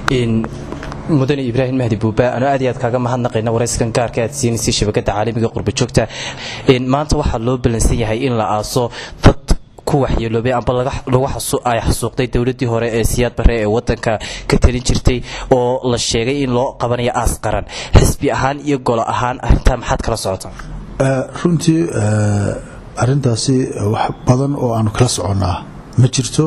mudane ibraahim mahdi buuba anoo aad iyo aad kaaga mahadnaqayna warayskan gaarka aad siinaysay shabakada caalamiga qurbajoogta maanta waxaa loo balansan yahay in la aaso dad ku waxyeeloobay amba ay xasuuqday dowladii hore ee siyaad bare ee wadanka ka talin jirtay oo la sheegay in loo qabanayo aas qaran xisbi ahaan iyo golo ahaan arintaa maxaad kala socotaa runtii arintaasi wax badan oo aanu kala soconnaa ma jirto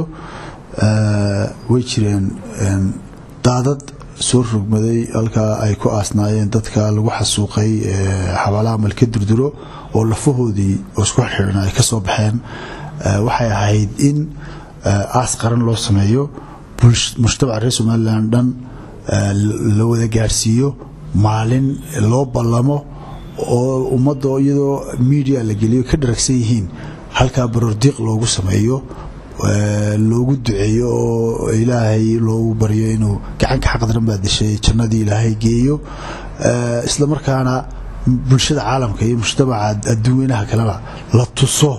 way jireen daadad soo rogmaday halkaa ay ku aasnaayeen dadka lagu xasuuqay xabaalaha malka durduro oo lafahoodii oo isku xirxiran ay ka soo baxeen waxay ahayd in aas qaran loo sameeyo mujtamaca reer somalilan dhan la wada gaarhsiiyo maalin loo ballamo oo ummadda iyadoo media la geliyo ka dharagsan yihiin halkaa barordiiq loogu sameeyo loogu duceeyo oo ilaahay loogu baryo inuu gacanka xaqdaran baa dishay jannadii ilaahay geeyo isla markaana bulshada caalamka iyo mujtamaca adduunweynaha kalena la tuso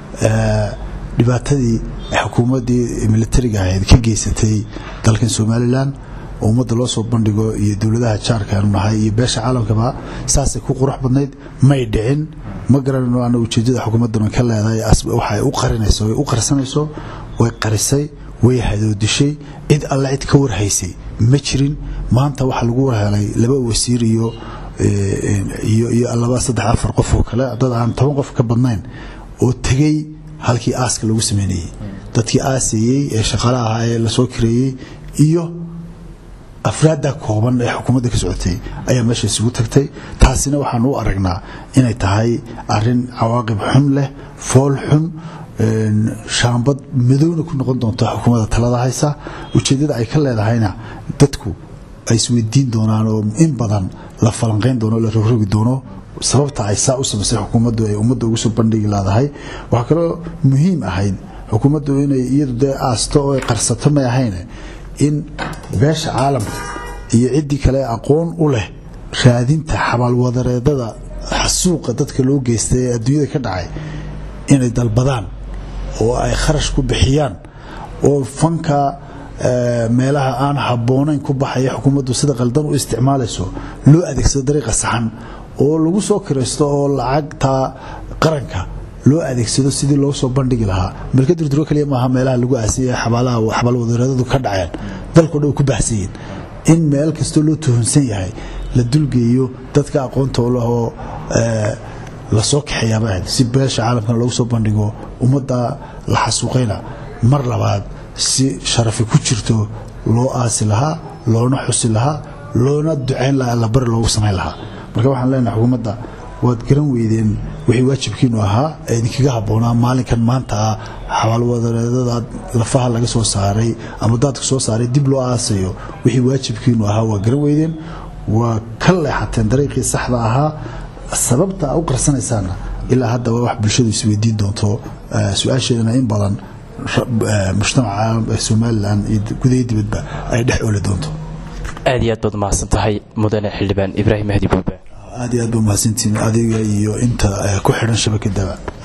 dhibaatadii xukuumaddii militariga ahayd ka geysatay dalkan somalilan oo ummadda loo soo bandhigo iyo dowladaha jaarka aanu nahay iyo beesha caalamkaba saasay ku qurux badnayd may dhicin ma garanayno ana ujeeddada xukuumadduna ka leedahay waxay u qarinayso way u qarsanayso way qarisay way hadoodishay cid alle cid ka warhaysay ma jirin maanta waxaa lagu warhelay laba wasiir iyo iyo laba saddex afar qof oo kale dad aan toban qof ka badnayn oo tegey halkii aaska lagu sameynayey dadkii aasayey ee shaqala ahaa ee lasoo kareeyey iyo afraadda kooban ee xukuumadda ka socotay ayaa meesha isugu tagtay taasina waxaan u aragnaa inay tahay arin cawaaqib xun leh fool xun shaambad madowna ku noqon doonto xukuumadda talada haysa ujeeddada ay ka leedahayna dadku ay isweydiin doonaan oo in badan la falanqayn doono la rogrogi doono sababta ay saa u samaysay xukuumaddu ay ummadda ugu soo bandhigi laadahay waxaa kaloo muhiim ahayd xukuumaddu inay iyadu dee aasto oo ay qarsato may ahayne in beesha caalamka iyo ciddii kale aqoon u leh raadinta xabaalwadareedada xasuuqa dadka loo geystay ee adduunyada ka dhacay inay dalbadaan oo ay kharash ku bixiyaan oo fanka meelaha aan habboonayn ku baxaya xukuumaddu sida qaldan u isticmaalayso loo adeegsado dariiqa saxan oo lagu soo kiraysto oo lacagta qaranka loo adeegsado sidii loo soo bandhigi lahaa malka durduro kaliya maaha meelaha lagu aasiyay xabaalaha xabaalwadareedadu ka dhaceen dalkao dhan ku baahsanyiin in meel kastoo loo tuhunsan yahay la dulgeeyo dadka aqoonta u lahoo lasoo kaxeeyaaba ahayd si beesha caalamkana loogu soo bandhigo ummadda la xasuuqayna mar labaad si sharafi ku jirto loo aasi lahaa loona xusi lahaa loona ducayn lahaa allabari loogu samayn lahaa marka waxaan leenahay xukuumadda waad garan weydeen wixii waajibkiinu ahaa ee idinkaga habboonaa maalinkan maanta ah xabaalwadareedada lafaha laga soo saaray ama daadka soo saaray dib loo aasayo wixii waajibkiinu ahaa waa garan weydeen waa ka leexateen dariiqii saxda ahaa sababta u qarsanaysaana ilaa haddaba wax bulshadu isweydiin doonto su-aasheedana in badan mujtamaca somalilan iyo gudaha dibadba ay dhex ooli doonto aad iyo aad baad mahadsan tahay mudane xildhibaan ibraahim mahdi buuba aad iyo aad ba mahadsantiin adiga iyo inta ku xidhan shabakadaba